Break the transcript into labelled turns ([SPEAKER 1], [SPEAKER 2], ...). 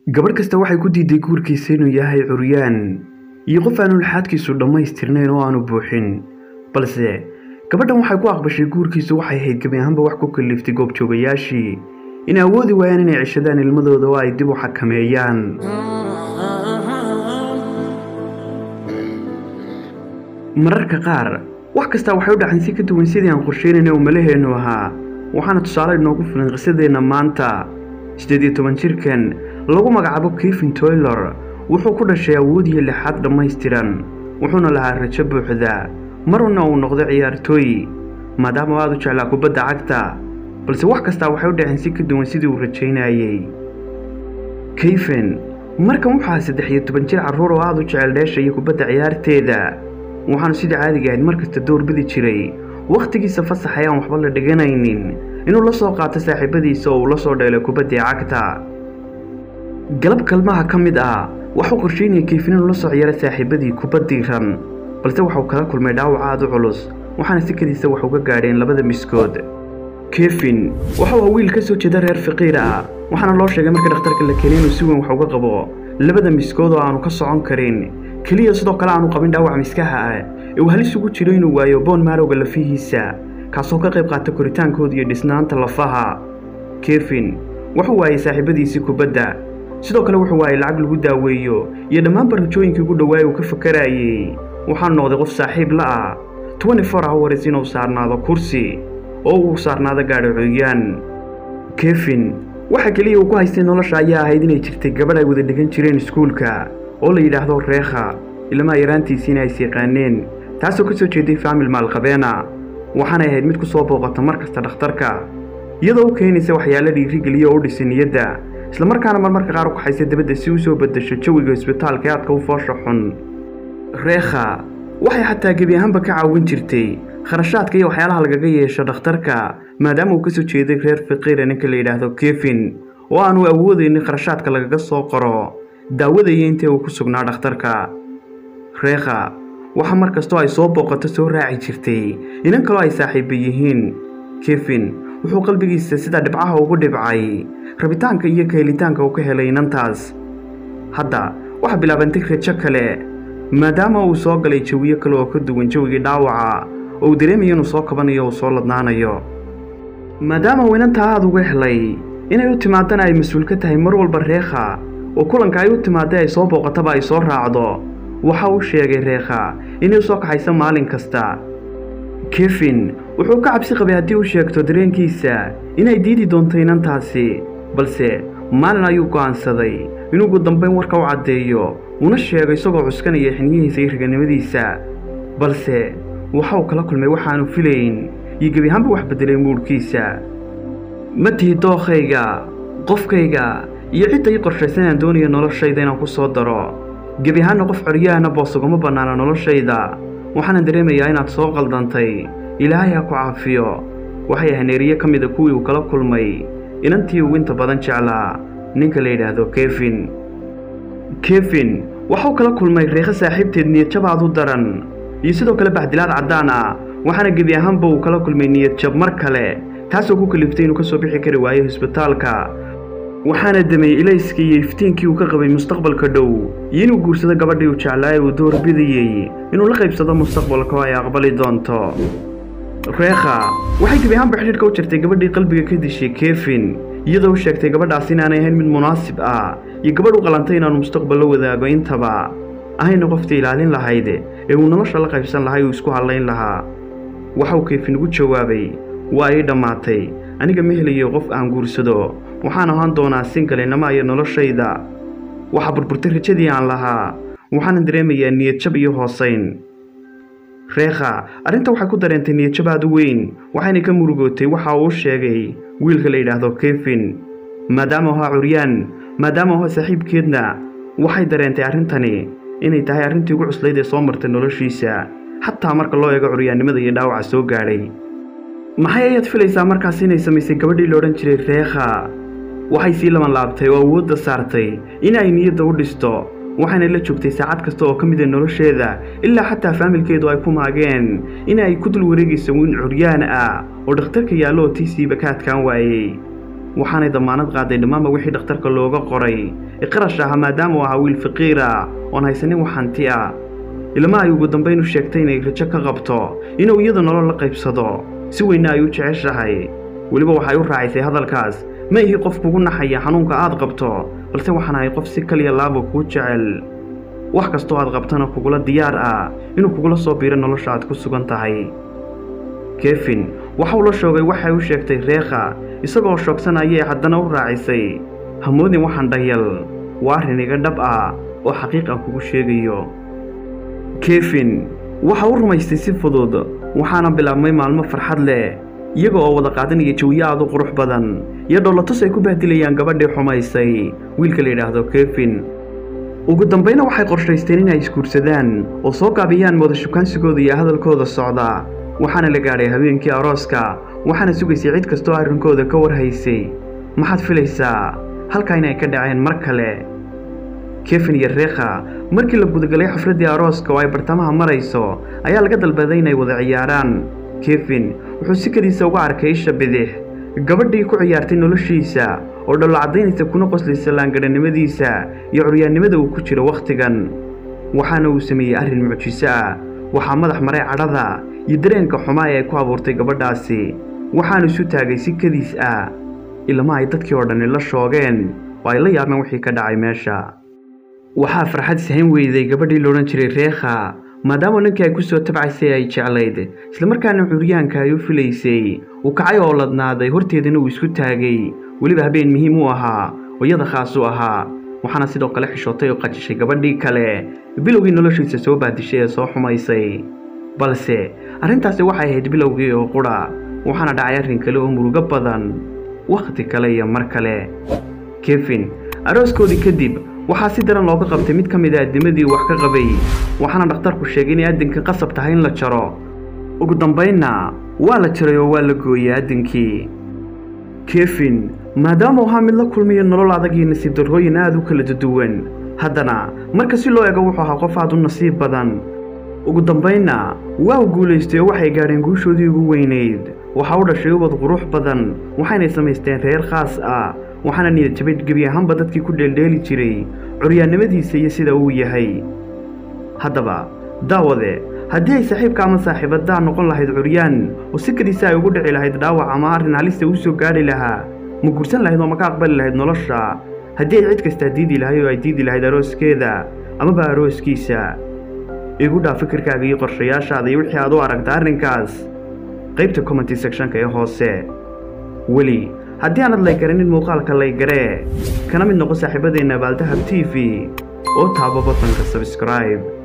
[SPEAKER 1] gabadh kasta waxay ku diiday guurkiisa inuu yahay curyaan iyo qof aanu laxaadkiisu dhammaystirnayn oo aanu buuxin balse gabadhan waxay ku aqbashay guurkiisu waxay ahayd gebi ahaanba wax ku kaliftay goobjoogayaashii inay awoodi waayaan inay ceshadaan ilmadooda oo ay dib u xakameeyaan mararka qaar wax kastaa waxay u dhacan si ka duwan sidii aan qorsheynayna oo malaheennu ahaa waxaana tusaale inoogu filan qisadeenna maanta siddeed iyo toban jirkan lagu magacaabo kevin toylor wuxuu ku dhashay awood iyo lixaad dhammaystiran wuxuuna lahaa rajo buuxda maruna uu noqdo ciyaartooy maadaama aad u jeclaa kubadda cagta balse wax kastaa waxay u dhaceen si ka duwan sidii uu rajaynayey kayfen markan waxaa saddex iyo toban jir carruur oo aad u jecel dheesha iyo kubadda ciyaarteeda waxaanu sidii caadiga ahayd markasta doorbidi jiray wakhtigiisa fasax ayaan waxba la dhiganaynin inuu la soo qaato saaxiibadiisa oo uu la soo dheelay kubaddii cagta galab kalmaha ka mid ah waxuu qorsheynaya kayfin inuu la soo ciyaara saaxiibadii kubaddii ran balse waxuu kala kulmay dhaawac aad u culus waxaana sikadiisa wax uga gaadheen labada miskood kevin waxuu ah wiil ka soo jeeda reer faqiir ah waxaana loo sheegay markii dhakhtarka la keenay inuu si weyn wax uga qabo labada miskood oo aanu ka socon karin keliya sidoo kale aanu qabin dhaawac miskaha ah ee uu halis ugu jiro inuu waayo boon maarowga lafihiisa kaasoo ka qayb qaata koritaankooda iyo dhisnaanta lafaha kevin wuxuu waayay saaxiibadiisii kubadda sidoo kale wuxuu waayay lacag lagu daaweeyo iyo dhammaan barajooyinkii ugu dhawaay uu ka fakarayey waxaanu noqday qof saaxiib la ah twenty four hours inuu saarnaado kursi oo uu saarnaado gaadho cooyaan kevin waxa keliya uu ku haystay nolosha ayaa ahayd inay jirtay gabadh ay wada dhigan jireen iskuulka oo la yidhaahdo reekha ilmaha yaraantiisiina ay siiqaaneen taasoo ka soo jeeday faamil maalqabeena waxaanay ahayd mid ku soo booqata mar kasta dhakhtarka iyadoo u keenaysa waxyaalo dhiirigeliya oo u dhisay niyadda islamarkaana marmarka qaar u kaxaysa dabadda si u soo beddesho jawiga isbitaalka ee aadka u foosha xun reekha waxay xataa gebi ahaanba ka caawin jirtay kharashaadka iyo waxyaalaha lagaga yeesho dhakhtarka maadaama uu ka soo jeeday reer faqiira ninka la yidhaahdo kevin oo aanu awoodaynin kharashaadka lagaga soo qoro daawada iyo intii uu ku sugnaa dhakhtarka reekha waxa mar kastoo ay soo booqato soo raaci jirtay inan kaloo ay saaxiiba yihiin kevin wuxuu qalbigiisa sida dhibcaha ugu dhibcay rabitaanka iyo kahelitaanka uu ka helay inantaas hadda waxaa bilaabantay rajo kale maadaama uu soo galay jawiyo kale oo ka duwan jawigii dhaawaca oo uu dareemayo inuu soo kabanayo uu soo ladnaanayo maadaama uu inantaa aada uga helay inay u timaadana ay mas-uul ka tahay mar walba reekha oo kulanka ay u timaadday ay soo booqataba ay soo raacdo waxa uu sheegay reekha inay u soo kaxayso maalin kasta kevin wuxuu ka cabsi qabay haddii uu sheegto dareenkiisa inay diidi doonto inantaasi balse maalin ayuu go'aansaday inuu ugu dambayn warka u caddeeyo una sheego isagoo cuskanaya xiniyihiisa iyo raganimadiisa balse waxa uu kala kulmay waxaanu filayn iyo gebi ahaanba wax beddelay muudhkiisa ma tihi dookhayga qofkayga iyo cidda ii qorshaysan aan doonaya noloshayda inaan ku soo daro gebi ahaanna qof coryaana boos ugama bannaana noloshayda waxaanan dareemayaa inaad soo qaldantay ilaahay ha ku caafiyo waxay haneeriye ka mida kuwii uu kala kulmay inantii uu inta badan jeclaa ninka la yidhaahdo kevin kevin waxuu kala kulmay reekho saaxiibteed niyadjabaad u daran iyo sidoo kale baxdilaad caddaan ah waxaana gebi ahaanba uu kala kulmay niyadjab mar kale taasoo ku kaliftay inuu ka soo bixi kari waayo isbitaalka waxaana damay ilayskii iyo iftiinkii uu ka qabay mustaqbalka dhow iyo inuu guursado gabadhii uu jeclaa ee uu doorbidayey inuu la qaybsado mustaqbalka oo ay aqbali doonto reekha waxay gebi ahaanba xidhiidhka u jirtay gabadhii qalbiga ka dishay kevin iyadoo u sheegtay gabadhaas inaanay ahayn mid munaasib ah iyo gabadh u qalantay inaanu mustaqbal la wadaago intaba ahayna qoftii ilaalin lahayd ee uu nolosha la qaybsan lahay uu isku hadlayn lahaa waxauu kevin ugu jawaabay waa ii dhammaatay aniga ma helayo qof aan guursado waxaan ahaan doonaa singalinama iyo noloshayda waxaa burburtay rajadii aan lahaa waxaanan dareemayaa niyadjab iyo hoosayn reekha arrinta waxay ku dareentay niyadjab aad u weyn waxayna ka murugootay waxa uu sheegay wiilka la yidhaahdo kevin maadaama ahaa curyaan maadaama ahaa saaxiibkeedna waxay dareentay arrintani inay tahay arrintii ugu cuslayd ee soo martay noloshiisa xataa marka loo eego curyaannimada iyo dhaawaca soo gaadhay maxay ayaad filaysaa markaas inay samaysay gabadhii la odhan jiray reekha waxay sii laban laabtay oo awoodda saartay in ay niyadda u dhisto waxayna la joogtay saacad kasta oo ka mid a nolosheeda ilaa xataa faamilkeedu ay ku maageen in ay ku dul wareegayso wiin curyaan ah oo dhakhtarka yaallo oo tiisiiba ka adkaan waayey waxaanay damaanad qaaday dhammaanba wixii dhakhtarka looga qoray ee qarash ahaa maadaama uu ahaa wiil faqiira oon haysanin wax hanti ah ilma ay ugu dambayn u sheegtay inay rajo ka qabto inuu iyadu nolol la qaybsado si weynna ay u jeceshahay weliba waxay u raacisay hadalkaas ma ihi qof kugu naxaya xanuunka aad qabto balse waxaan ahay qof si kaliya laaba kuu jecel wax kastoo aad qabtana kugula diyaar ah inuu kugula soo biiro nolosha aad ku sugan tahay kefin waxauu la shoogay waxay u sheegtay reekha isagoo shoogsanayee haddana u raacisay hamoodin waxaan dhayal waa arrin iga dhab ah oo xaqiiq aan kugu sheegayo kefin waxa u rumaystay si fudud waxaana bilaabmay maalmo farxad leh iyaga oo wada qaadanaya jawiyo aad u qurux badan iyo dhollatus ay ku bahdilayaan gabadhii xumaysay wiilka la yidhaahdo kefin ugu dambayna waxay qorshaysteen inay isguursadaan oo soo gaabiyaan mooda shukaansigooda iyo hadalkooda socda waxaana la gaadhay habeenkii arooska waxaana sugaysay cid kastoo arrinkooda ka warhaysay maxaad filaysaa halkaa inay ka dhaceen mar kale kefin iyo reekha markii la gudagalay xafladdii arooska oo ay bartamaha marayso ayaa laga dalbaday inay wada ciyaaraan kefin wuxuu sikadiisa uga arkay isha bidix gabadhii ku ciyaartay noloshiisa oo dhollo caddaynaysa kuna qoslaysa laangadhanimadiisa iyo curyaannimada uu ku jiro wakhtigan waxaana uu sameeyey arrin mucjiso ah waxaa madax maray cadhada iyo dareenka xumaa ee ay ku abuurtay gabadhaasi waxaanu isu taagay si kadiis ah ilama ay dadkii oo dhanni la shoogeen oo ay la yaabeen wixii ka dhacay meesha waxaa farxad ishayn weyday gabadhii loodhan jiray reekha maadaama ninkii ay ku soo tabcaysay ay jeclayd islamarkaana curyaanka ay u filaysay uu kacay oo ladnaaday horteedana uu isku taagay weliba habeen muhiim u ahaa oo iyada khaas u ahaa waxaana sidoo kale xishootay oo qajishay gabadhii kale bilowgii noloshiisa soo baadishay ee soo xumaysay balse arrintaasi waxay ahayd bilowgii oo qudha waxaana dhacay arrin kale oo murugo badan wakhti kale iyo mar kale kefin arooskoodii kadib waxaa si daran looga qabtay mid ka mid a addimadii wax ka qabay waxaana dhakhtarku sheegay inay addinka qasab tahay in la jaro ugu dambaynna waa la jaray oo waa la gooyey addinkii kefin maadaama uu ahaa mid la kulmiyo nolol adag iyo nasiib darrooyin aad u kala duwan haddana marka si loo ego wuxuu ahaa qof aad u nasiib badan ugu dambaynna waa u guulaystay oo waxay gaadheen guushoodii ugu weynayd waxaa u dhashay ubad qurux badan waxaynay samaysteen reer khaas ah waxaana niyad jabay gebi ahaanba dadkii ku dheeldheeli jiray curyaannimadiisa iyo sida uu yahay haddaba daawade haddii ay saaxiibka ama saaxiibaddaa noqon lahayd curyaan oo si kadiisa ay ugu dhici lahayd dhaawac ama arrin halista uu soo gaadhi lahaa ma guursan lahayd oo ma ka aqbali lahayd nolosha haddii ay cid kastaa diidi lahayd oo ay diidi lahayd arooskeeda amaba arooskiisa igu dhaa fikirkaaga iyo qorshayaashaada iyo wixii aad u aragta arrinkaas qaybta commenty sectionka ee hoose weli haddii aanad laygaranin muuqaalka laygaree kana mid noqo saaxiibadeenna baaldahab t v oo taabo batanka sabscribe